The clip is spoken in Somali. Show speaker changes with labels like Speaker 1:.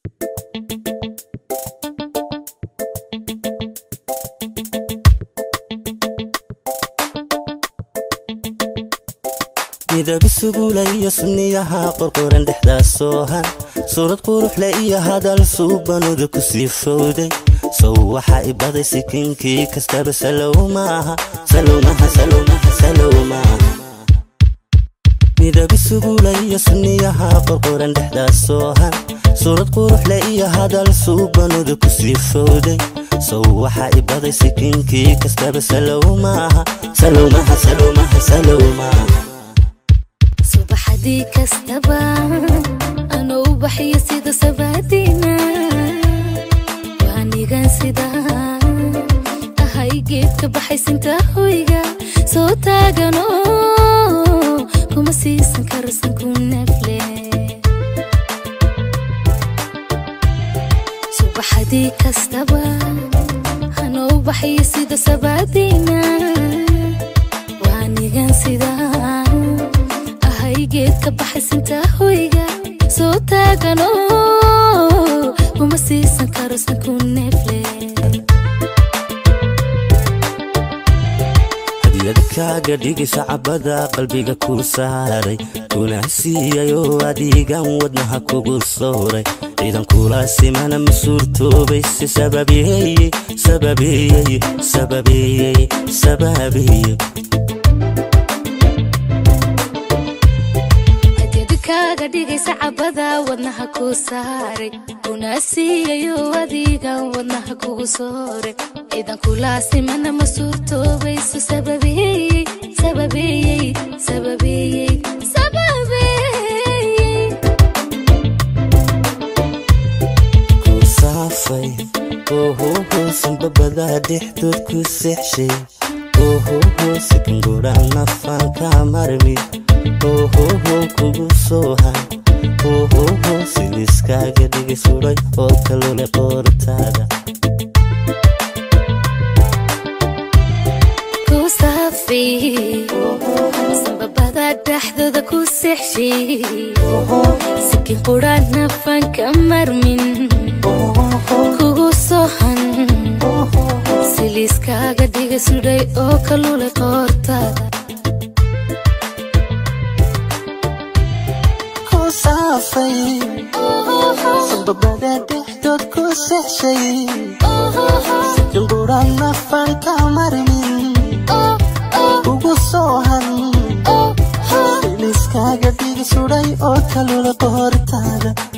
Speaker 1: midab isugula iyo sunniyaha qorqoran dhexdaas soohan suurad quruxle iyo hadal suubanuda ku sii fowday sow waxaa ibaday sikinkii kastaba salow maaha salowmaha salowmaha salow maaha midab isugula iyo sunniyaha qorqoran dhexdaas soohan suurad quruxle iyo hadal suubanuda ku sii fowday sow waxaa ibaday sikinkii kastaba salow maaha salowmaha salowmaha salow maaha
Speaker 2: subaxdii kastaba anuu u baxyo sida sabaadiina waanigan sida ahay geedka baxaysinta hoyga soo taagano kuma siisan karsan ku nafle subaxdii kastaba anuu u baxyo sida sabaadiina waanigan sida geedka baxaysinta hoyga soo taagano kuma siisan karo sanku neefle
Speaker 1: hadiyad kaaga dhigaysa cabada qalbiga ku saaray kuna siiyayoo adigan wadnaha kugu sooray ciidan kula simana ma suurtoobayse sababeeye sababeeye sababeeye sababeeye
Speaker 2: kaaga dhigaysa cabada wadnaha ku saaray kuna siiyayo adiga wadnaha kugu sooray ciidan kulaasimana ma suurtoobayso sababeeyey sababeeyey sababeeyey sababeeyey
Speaker 1: ku saafay ohohoosan babadaa dhexdood ku seexshay ohohoosakan guraan nafaan ka marmi ohoho kugu soohan ohoho siliskaaga dhigay suray oo kalule qoortaada
Speaker 2: ku saafay sanbabada dhexdooda ku seexshay sikin quraan nafaan ka marmin kugu soohan siliiskaaga dhigay sudhay oo kalule qoortaada
Speaker 1: saafay sanbabada dhexdood ku seexshay sikin quraan nafaan ka marmin ugu soohan siliskaaga dhigi suday oo kalule qoortaada